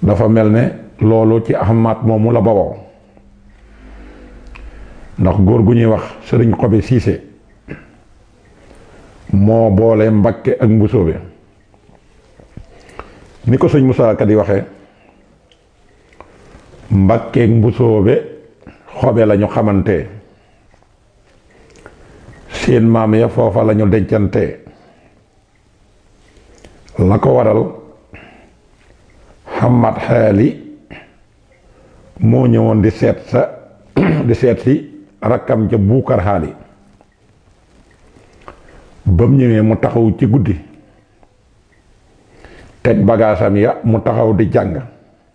dafa mel ne loolu ci ahmad moomu la bawoo ndax góor gu ñuy wax sëriñ xobe siise moo boole mbakke ak mbusoobe ni ko sëñ Musaa Ka di waxee mbakkeek mbusoobe xobe lañu xamante seen maam ya foofa lañu dencante la ko waral xamat xaali moo ñëwoon di seet sa di seet si rakkam ca buukar xaali ba mu ñëwee mu taxaw ci guddi teg bagaasam ya mu taxaw di jàng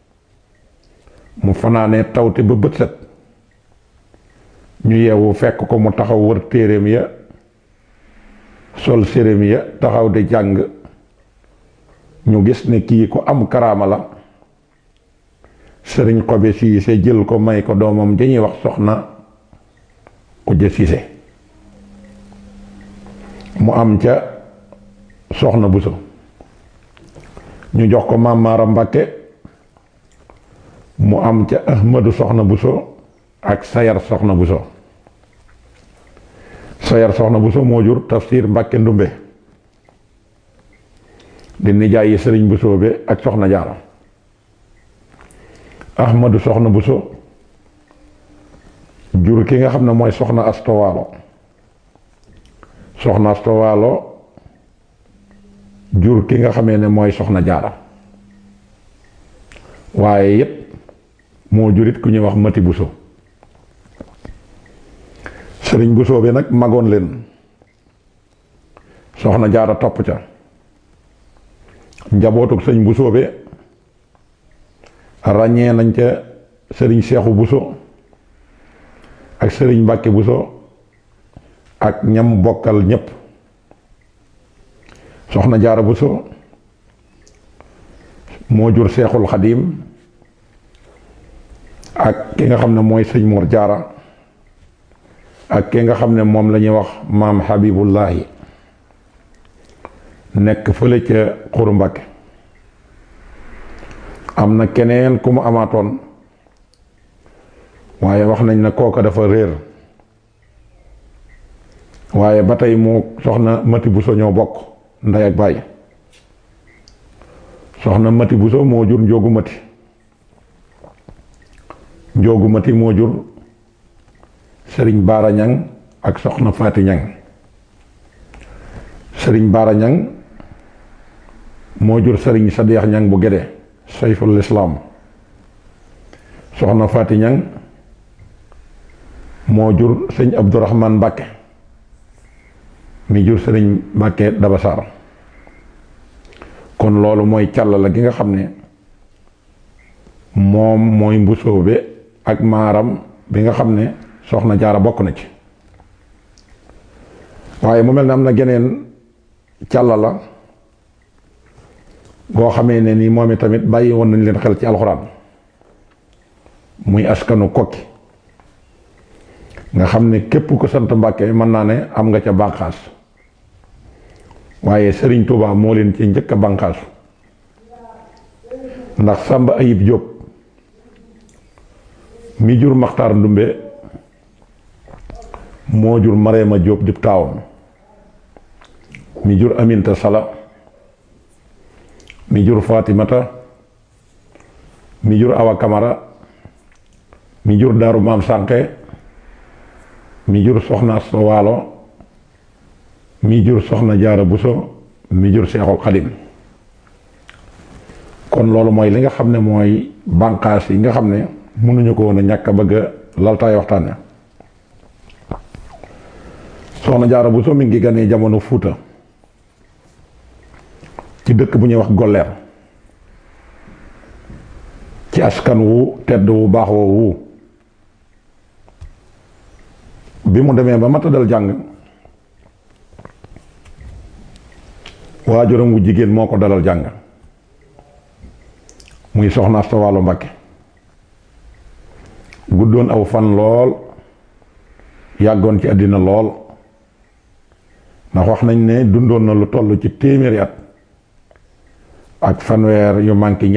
mu fanaanee tawte ba bët set ñu yeewu fekk ko mu taxaw wër téeréem ya sol séréem ya taxaw di jàng ñu gis ne kii ku am karaama la sëriñ xobe siise jël ko may ko doomam dañuy wax soxna ku jë siise mu am ca soxna buso ñu jox ko maam Maara Mbàkke mu am ca ahmadu soxna buso ak sayar soxna buso sayar soxna buso moo jur tafsir Mbàkke ndumbe di nijaay yi sëriñ buso be ak soxna jaara ahmadu soxna buso jur ki nga xam ne mooy soxna astowaalo soxna astowaalo jur ki nga xamee ne mooy soxna jaara waaye yépp moo jurit ku ñuy wax mati buso sëriñ buso bi nag magoon leen soxna jaara topp ca njabootuk sëñ buso bi ràññee nañ ca sëriñ seexu buso ak sëriñ mbàkke buso ak ñam bokkal ñépp soxna jaara buso moo jur seexul xadiim ak ki nga xam ne mooy sëñ Mor jaara ak ki nga xam ne moom la ñuy wax maam Habibullahi nekk fële ca xuru Mbàkke am na keneen ku mu amaatoon waaye wax nañ ne kooka dafa réer waaye ba tey moo soxna Mati Buso ñoo bokk ndey ak baay soxna Mati Buso moo jur njóogu Mati njóogu Mati moo jur sëriñ Baara Ñang ak soxna Faati Ñang sëriñ Baara Ñang moo jur sëriñ Sadeex Ñang bu Gédé sayful islaam soxna Faati Ñang moo jur sëñ Abdourahman Mbàkke mi jur sëriñ Mbàkke Dabasaar kon loolu mooy càll gi nga xam ne moom mooy mbusoobe ak maaram bi nga xam ne soxna jaara bokk na ci waaye mu mel ne am na geneen càll la goo xamee ne ni moom i tamit bàyyi woon nañ leen xel ci alxuraan muy askanu kokki nga xam ne képp ko sant Mbàkke mën naa ne am nga ca bànqaas waaye Sëriñ Tuubaa moo leen ci njëkk a bànqaasu ndax Sàmba Ayib Jóob mi jur Maxtaar Ndumbe moo jur Mareema Jóob dib taawam mi jur Aminta Sala mi jur Fatimata mi jur Awa Kamara mi jur Daaru Maam Sànqe mi jur Soxna Asta Waalo mi jur Soxna Jaara Buso mi jur Seexul Xadim kon loolu mooy li nga xam ne mooy bànqaas yi nga xam ne mënuñu ko woon a ñàkk a bëgg a laltaay waxtaane Soxna Jaara Buso mi ngi ganee jamono Fuuta ci dëkk bu ñuy wax golleer ci askan wu tedd wu baax woowu bi mu demee ba mata dal jàng waajuram wu jigéen moo ko dalal jàng muy soxna Asta Waalo Mbàkke guddoon aw fan lool yàggoon ci àddina lool ndax wax nañ ne dundoon na lu toll ci téeméeri at ak fanweer yu manqué